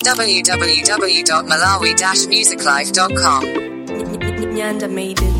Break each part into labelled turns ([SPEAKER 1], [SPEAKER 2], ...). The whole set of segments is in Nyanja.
[SPEAKER 1] www.malawi-musiclife.com.
[SPEAKER 2] Nyanda made it.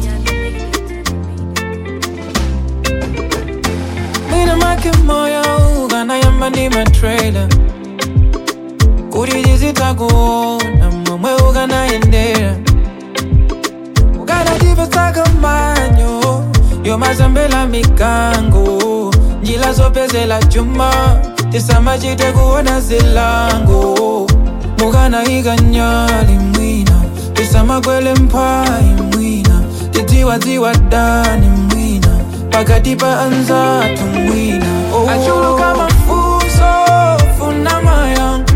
[SPEAKER 3] Mina make moyo ukanayamba ndi matrailer kuti tizitakuona momwe ukanayendera ukanatipesaka manyo yomazambela mikango njila zopezela chuma tisamachite kuona zilango mukanayika nyali mwina tisamakwele mphayi mwina tidziwadziwa dani mwina pakati pa anzathu mwina oh. achuluka mafunso funa mayanga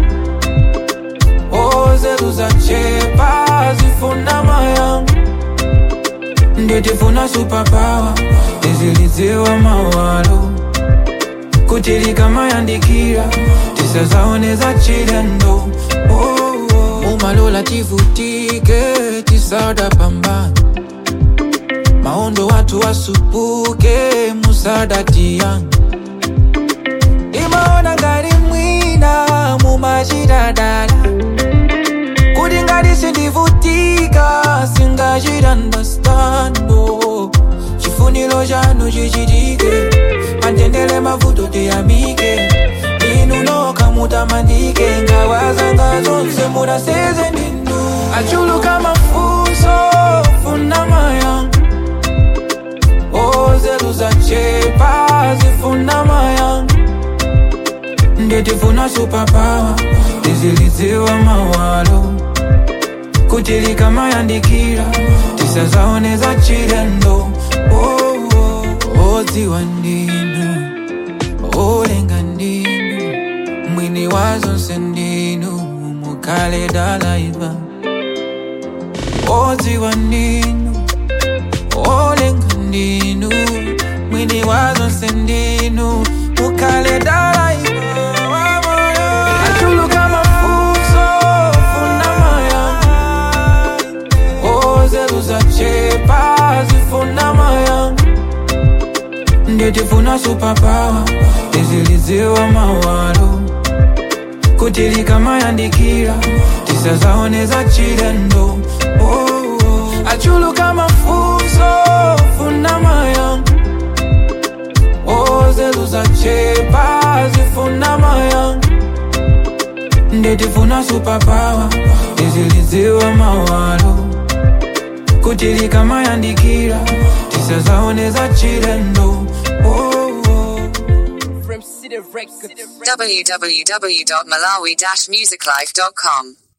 [SPEAKER 3] ozeru zachepa zifuna mayanga nditifuna superpower tizilidziwa mawalo kuti likamayandikira tisazaoneza chilendo oh, oh. mumalola tivutike tisada pambana maondo watu wasupuke musadatiyan imaona ngati mwina mumachitadala kuti ngati sindivutika singachitandastando chifuniro chanu chichitike matendele mavuto tiyamike inu noka mutamandike ngawazanga zonse munaseze ndinu achuluka mafunso funa mayanga ozeru zachepa zifuna mayanga nditifuna superpower tizilidziwa mawalo kuti likamayandikira tisazaoneza chilendo oh, oh, odziwa ndinu olenga ndinu mwini wa zonse ndinu mukale dalaiva odziwa ndinu olenga ndinu mwini wa zonse ndinu mukale dalaiva achuluka mafunso funa mayanga ozeru zachepa zifuna mayanga nditifuna superpower tizilidziwa mawalo kuti likamayandikira tisazaoneza chilendo oh, oh. achuluka mafunso funa mayanga ozeru zachepa zifuna mayanga nditifuna superpower tizilidziwa mawalo kuti likamayandikira tisazaoneza chilendo oh, oh.
[SPEAKER 1] www.malawi-musiclife.com.